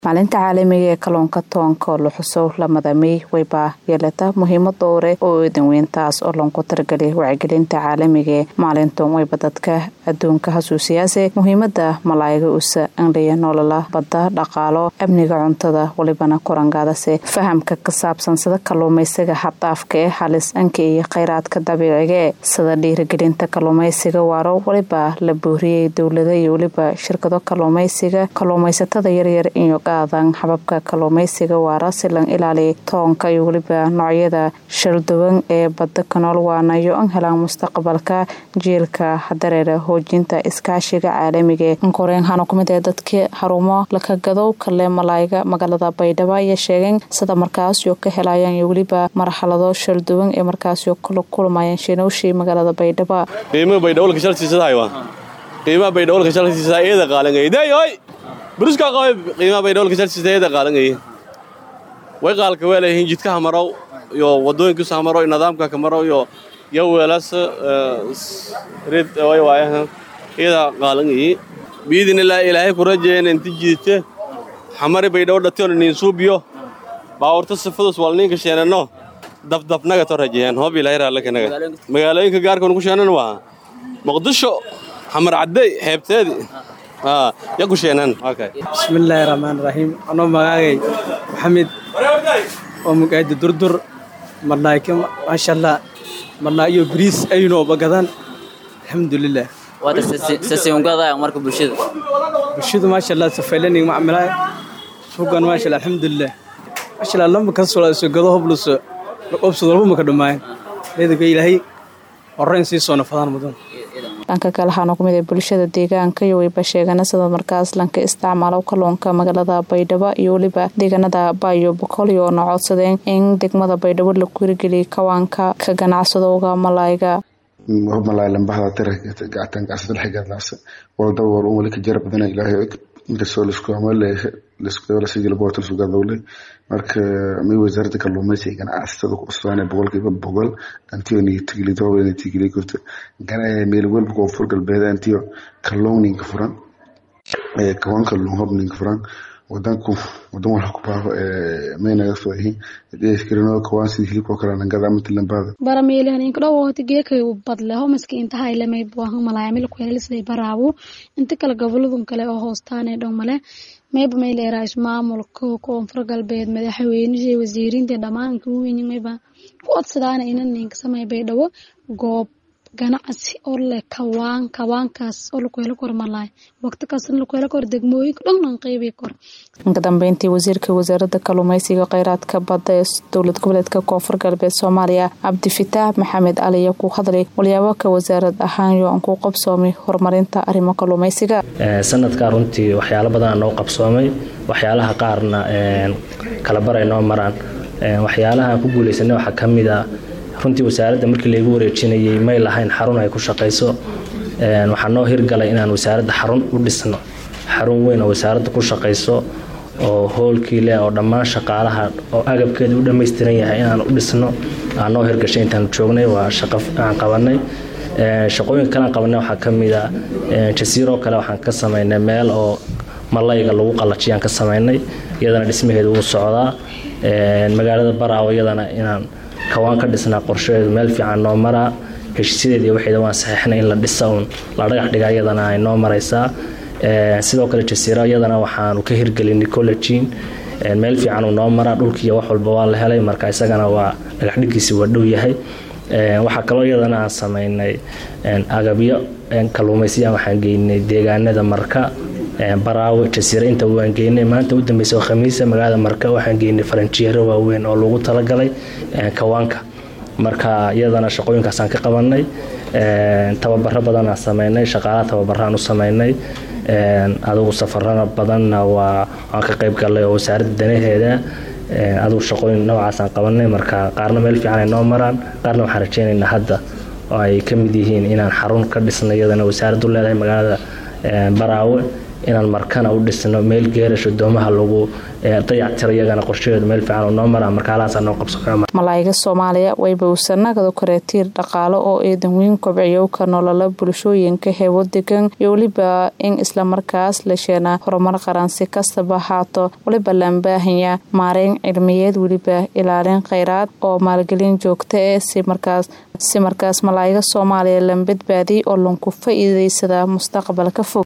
maalinta caalamiga ee kalluunka toonka oo la xuso lamada mey wayba yeelata muhiimad dhowre oo eedan weyn taas oo loonku targelay wacyigelinta caalamiga ee maalintan wayba dadka adduunka hasuusiyaase muhiimada malaayiga usa angliya nolola badda dhaqaalo amniga cuntada walibana korangaadase fahamka ka saabsan sida kalluumaysiga xaddaafka ee halis anka iyo kheyraadka dabiiciga ee sida dhiirigelinta kalluumaysiga waaro waliba la buuriyey dowlada iyo weliba shirkado kalluumaysiga kalluumaysatada yaryar iyo qaadan hababka kalluumaysiga waara si lan ilaaliya toonka iyo weliba noocyada shalduwan ee badda kanool waanayo an helaan mustaqbalka jiilka dareera hoojinta iskaashiga caalamiga ee ankoreen hana kumid ee dadkii harumo lakagadow kale malaayiga magaalada baydhabo ayaa sheegeen sida markaasyo ka helayaan iyo weliba marxalado shalduwan ee markaasyo kala kulmayaan shinowshii magaalada baydhabo qiimaha baydhawolka shaltiisadaaywa qiimaha baydhawolka shaltiisada eeda qaalangayday oy buruska qabe qiimaha baydhawolka shaltiisada eeda qaalangay way qaalka weelayihiin jidkaha marow iyo wadooyinkiisa marow nidaamka ka marow iyo yo weelas rid way waayaha eeda qaalangayi biidinilaa ilaahay ku rajeeyeen inti jiite xamari baydhawo dhationa niin suubiyo baawurta sifadus wal ninka sheenano dabdabnaga to rajeeyaan hoob ilaahay raallakanaga magaalooyinka gaarkan ku sheenan waa muqdisho xamar caddey xeebteedii ya ku sheenan bismillaahi raxmaan raxiim anoo magaagay maxamed oo mugaadi durdur marnaayka maasha allah marnaa iyo bariis ayno bagadan alxamdulilah sasiungada marka bulshada bulshadu maasha allah safaylanig macmilaa sugan maasha allah alxamdulilah maasha allah lamba kasoo soo gado hobluso obsad walba maka dhamaayan leedaka ilaahay horeyn sii soo nafadaan mudan dhanka kale waxaana kumid ee bulshada deegaanka iyo wayba sheegana sida markaas lanka isticmaalo kalluunka magaalada baydhabo iyo weliba deegaanada baayo boqolyo oona codsadeen in degmada baydhabo la kurigeliya kawaanka ka ganacsadowga malaayiga malaay lambahda tira gacan gacsada xigadlaasa walda war umali ka jara badana ilaahay inkastoo lisku amale liskudalasijilboortan sugadowle marka may wasaaradda kalluumaysiga ganacsatada ku cusbaana boqolkiiba boqol antiyo nitigilido nitigili kurta meel walba koonfur galbeed antiyo kalluun ninka furan kawan kalluun hob ninka furan wadanku wadan walha ku baaqo may naga soo yihiin dheeskirino kawaan sida hilibkoo kale nangada amati lambada barameelihan inkadhowoti geekay badleho maski intahay lamay buahan malaayamil kuhelisday baraabu inta kale goboladun kale oo hoostaanee dhow male mayba may leeraa ismaamulka koonfur galbeed madaxweynihii wasiiriinta dhammaan kuwiin mayba ku codsadaana inan ninka samay baydhabo goob ganacsi oo leh kawaan kawaankaas oo lakuhelo kor malaay waqti kastana lakuhelo kor degmooyinka dhan qeybi kor inka dambeyntii wasiirka wasaaradda kalluumaysiga kheyraadka badda ee dowlad goboleedka koonfur galbeed soomaaliya cabdifitaax maxamed cali ayaa ku hadlay walyaabo ka wasaarad ahaan yo aan ku qabsoomay horumarinta arrimo kalluumaysiga sanadkaa runtii waxyaalo badan noo qabsoomay waxyaalaha qaarna kalabaray noo maraan waxyaalaha ku guuleysanay waxaa ka mid a runtii wasaaradda markii laygu wareejinayay may lahayn xarun ay ku shaqayso waxaa noo hirgalay inaan wasaaradda xarun u dhisno xarun weyn oo wasaaradda ku shaqayso oo hoolkii leh oo dhammaan shaqaalaha oo agabkeeda u dhammaystiran yahay inaan u dhisno aan noo hirgashay intaan joognay waa shaqo aan qabanay shaqooyinka kalean qabanay waxaa ka mid a jasiiroo kale waxaan ka samaynay meel oo malayga lagu qallajiyaan ka samaynay iyadana dhismaheeda wuu socdaa magaalada baraawo iyadana inaan kawaan ka dhisnaa qorshaheedu meel fiican noo maraa heshiisyadeed iyo waxeeda waan saxiixnay in la dhisa uun la dhagax dhigaa iyadana ay noo maraysaa sidoo kale jasiiro iyadana waxaanu ka hirgelinay collegiin meel fiican uu noo maraa dhulkiiyo wax walba waa la helay marka isagana waa dhagax dhiggiisi waa dhow yahay waxaa kaloo iyadana aan samaynay agabyo kalluumaysiya waxaan geynay deegaanada marka baraawe jasiiro inta waan geynay maanta u dambeysa oo khamiisa magaalada marka waxaan geynay faranjiyeero waaweyn oo lagu talagalay kawaanka marka iyadana shaqooyinkaasaan ka qabanay tababaro badanaan sameynay shaqaalaha tababaraan u sameynay adugu safarana badanna waa waan ka qayb galay oo wasaaradda danaheeda adugu shaqooyin noocaasaan qabanay marka qaarna meel fiican ay noo maraan qaarna waxaan rajeynaynaa hadda oo ay ka mid yihiin inaan xarun ka dhisnay iyadana wasaaraddu leedahay magaalada baraawe inaan markana u dhisno meel geerasho doomaha lagu dayactiro iyagana qorshaheedu meel fiican oo noo maraa markaalahaasa noo qabso malaayiga soomaaliya wayba usanagada koreetiir dhaqaale oo eedan weyn kobciyo ka nolola bulshooyinka heebo degan iyo weliba in islamarkaas la sheena horumar qaran si kastaba haato waliba laanbaahanya maareyn cilmiyeed weliba ilaalin kheyraad oo maalgelin joogta eh si markaas si markaas malaayiga soomaaliya lan badbaadiy oo lanku faa-iideysada mustaqbalka fog